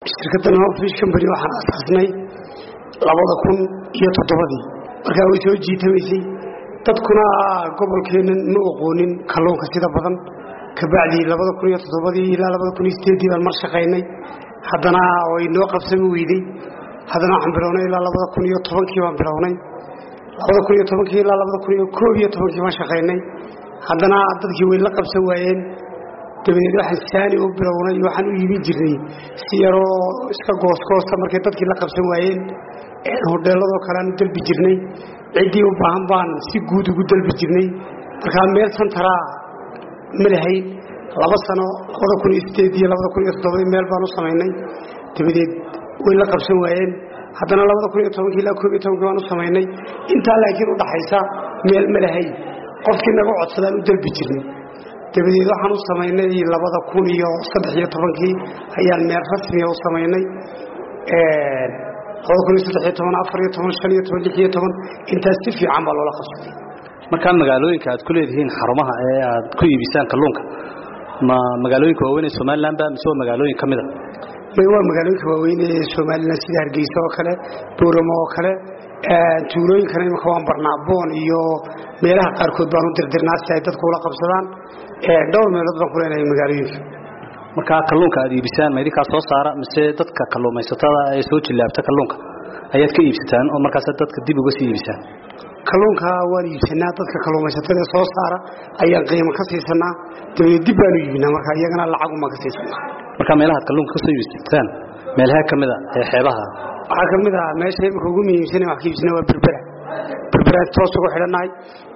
shirkaddan hofish company waxaan asaasnay labada kun iyo toddobadii markaa way soo jiitamaysay dadkuna gobolkeennan ma oqoonin kalluunka sida badan kabacdii labada kun iyo toddobadii ilaa labada kun iyo sideeddii baan mar shaqaynay haddana way noo qabsami weyday haddana waxaan bilownay ilaa labada kun iyo tobankii baan bilownay labada kun iyo tobankii ilaa labada kun iyo koob iyo tobankii baan shaqaynay haddana dadkii way la qabsan waayeen dabadeed waxaan saani u bilownay waxaan u iibin jirnay si yaroo iska goosgoosta markay dadkii la qabsan waayeen hodheeladoo kale aan u dalbi jirnay ciddii u baahan baan si guud ugu dalbi jirnay markaa meel santaraa ma lahayn laba sano labada kun iyo sideed iyo labada kun iyo toddobadii meel baan u samaynay dabadeed way la qabsan waayeen haddana labada kun iyo tobankii ilaa koob iyo tobankii baan u samaynay intaa laakiin udhaxaysa meel ma lahayn qofkii naga codsadaan u dalbi jirnay dabadeed waxaan u samaynay labada kun iyo saddex iyo tobankii ayaan meel rasmiga u samaynay labada kun iyo saddex iyo toban afar iyo toban shan iyo toban lix iyo toban intaas si fiican baa loola qabsaday markaa magaalooyinka aad ku leedihiin xarumaha ee aad ku iibisaan kalluunka ma magaalooyinka waaweyn ee somalilan ba mise waa magaalooyin ka mid a may waa magaalooyinka waaweyn ee somalilan sida hargeysa oo kale booramo oo kale tuulooyinkana imika waan barnaaboon iyo meelaha qaarkood baan u dirdirnaa si ay dadku ula qabsadaan dhowr meelood baan ku leenahay magaalooyinka markaa kalluunka aad iibisaan ma idinkaa soo saara mise dadka kalluumaysatada ee soo jillaabta kalluunka ayaad ka iibsataan oo markaas dadka dib uga sii iibisaan kalluunka waan iibsanaa dadka kalluumaysatada ee soo saara ayaan qiimo ka siisanaa dabadeed dib baanu iibinaa marka iyagana lacagumaan ka siisanaa markaa meelahaad kalluunka ka soo iibsataan meelaha ka mid a ee xeebaha waxaa ka mid ah meesha imika ugu muhiimsana wax ka iibsana waa berbera berberaan toos ugu xidhannahay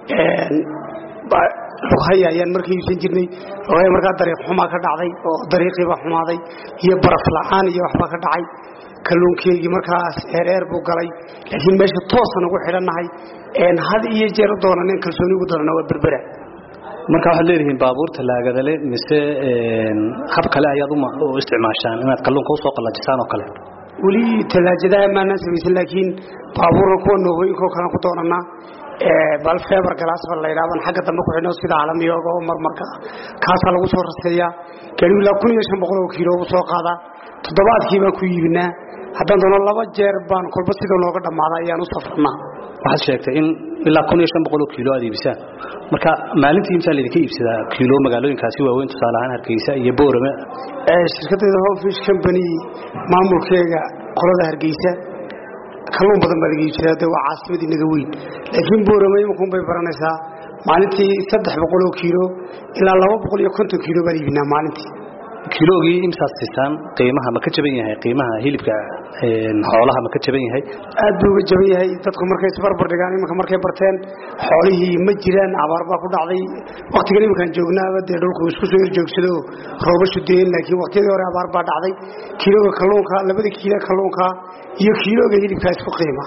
lughaya ayaan marka iibsan jirnay lughaya markaa dariiq xumaa ka dhacday oo dariiqiibaa xumaaday iyo baraf la-aan iyo waxbaa ka dhacay kalluunkeygii markaas eereer buu galay laakiin meesha toosan ugu xidhannahay had iyo jeer u doonanen kalsooni ugu doonana waa berbera marka waxaad leedihiin baabuurta laagadale mise hab kale ayaad u isticmaashaan inaad kalluunka usoo qallajisaan oo kale weli talaajadaha maanaan samaysan laakiin baabuurka kuwa noogooyinkao kalean ku doonanaa bal feber galaasba laydhaaban xagga dambe ku xidhno sida caalamiyooga oo marmarka kaasaa lagu soo raseeyaa gaadhigu ilaa kun iyo shan boqol oo kiilo ugu soo qaadaa toddobaadkii baan ku iibinaa haddaan doono laba jeer baan kolba sida nooga dhammaada ayaan u safrnaa waxaad sheegtay in ilaa kun iyo shan boqol oo kiilo aad iibisaan marka maalintii imsaa laydinka iibsadaa kiilo magaalooyinkaasi waaweyn tusaale ahaan hargeysa iyo boorame shirkadayda hofish company maamulkeega qolada hargeysa kalluun badan baa laga iibsadaa de waa caasimadii naga weyn laakiin boorame imankun bay baranaysaa maalintii saddex boqol oo kiilo ilaa laba boqol iyo konton kiilo baan iibinaa maalintii kiloogii imsaad siisaan qiimaha ma ka jaban yahay qiimaha hilibka xoolaha ma ka jaban yahay aad buu uga jaban yahay dadku markay isbarbar dhigaan iminka markay barteen xoolihii ma jiraan abaar baa ku dhacday waktigan iminkaan joognaaba dee dhulku isku soo horjoogsado roobashu deen laakiin waktiyadii hore abaar baa dhacday kiilooga kalluunka labada kiilo kalluunka iyo kiilooga hilibkaa isku qiima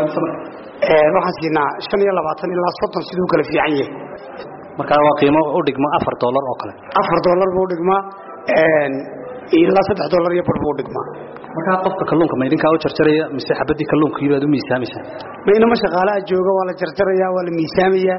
waxaan siinaa shan iyo labaatan ilaa soddon siduu kala fiican yahay markaa waa qiimo u dhigma afar dollar oo kale afar dollar buu dhigmaa ilaa saddex dollar iyo bar buu dhigmaa markaa qofka kalluunka ma idinkaa u jarjaraya mise xabadii kalluunkii baad u miisaamaysaa ma inama shaqaalaha jooga waa la jarjarayaa waa la miisaamayaa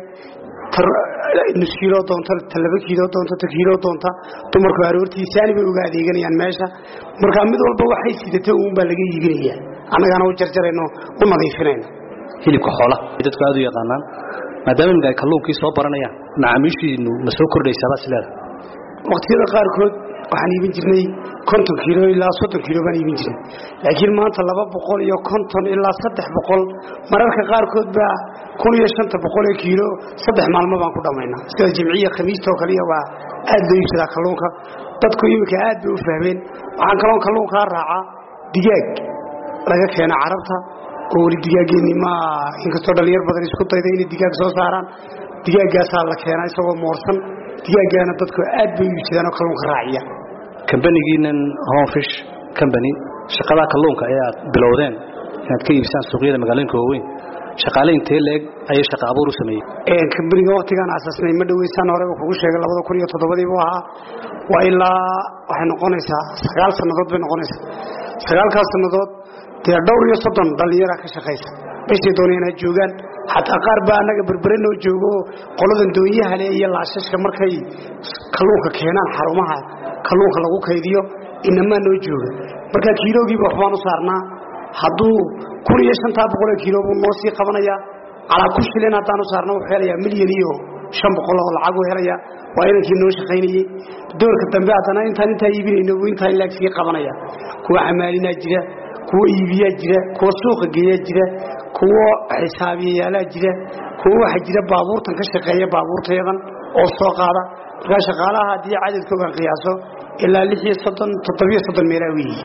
nus kiiloo doonta ta laba kiiloo doonta ta kiiloo doonta dumarku aroortii saani bay uga adeeganayaan meesha markaa mid walba waxay sidata uun baa laga iibinayaa annagaana u jarjarayno u nadiifinayno hilibka xoolaha dadku aad u yaqaanaan maadaama imika ay kalluunkii soo baranayaan macaamiishiinu ma soo kordhaysaabaa sileeda waqtiyada qaarkood waxaan iibin jirnay konton kiilo ilaa soddon kiilo baan iibin jirnay laakiin maanta laba boqol iyo konton ilaa saddex boqol mararka qaarkood baa kun iyo shanta boqol ee kiilo saddex maalmo baan ku dhammaynaa sida jimciya khamiista oo kaliya waa aad loo iibsadaa kalluunka dadku iminka aad bay u fahmeen waxaan kaloon kalluunkaa raacaa digaag laga keena carabta oo weli digaaggeenni ma inkastoo dhallinyar badan isku dayda inay digaag soo saaraan digaaggaasaa la keenaa isagoo moorsan digaaggaana dadku aad bay u iibsadaan oo kalluunka raaciya kambanigiinan homefish company shaqadaa kalluunka ee aad bilowdeen inaad ka iibisaan suuqyada magaalooyinka waaweyn shaqaale intee leeg ayay shaqa abuur u sameeyey kambaniga waktigaan asaasnay ma dhaweysaan horeba kugu sheegay labada kun iyo toddobadii buu ahaa waa ilaa waxay noqonaysaa sagaal sannadood bay noqonaysaa sagaalkaas sannadood dee dhowr iyo soddon dhallinyaraa ka shaqaysa meeshay doonayaan ha joogaan xataa qaar baa annaga berbere noo joogo qoladan doonyaha le iyo laashashka markay kalluunka keenaan xarumaha kalluunka lagu kaydiyo inamaa noo jooga marka kiiloogiiba waxbaan u saarnaa hadduu kun iyo shantaa boqoloo kiilo buu noo sii qabanayaa calaa ku shilin haddaan u saarna wuxuu helayaa milyan iyo shan boqol oo lacag uu helayaa waa inankii noo shaqaynayey doorka dambe haddana intaan intaa iibinayno buu intaa ilaag sii qabanaya kuwa xamaalinaa jira kuwa iibiyaa jira kuwa suuqa geeyaa jira kuwa xisaabiyayaalaa jira kuwa waxaa jira baabuurtan ka shaqeeya baabuurtayadan oo soo qaada markaa shaqaalaha haddii cadadkoogan qiyaaso ilaa lix iyo soddon toddobiyo soddon meelaa weyihi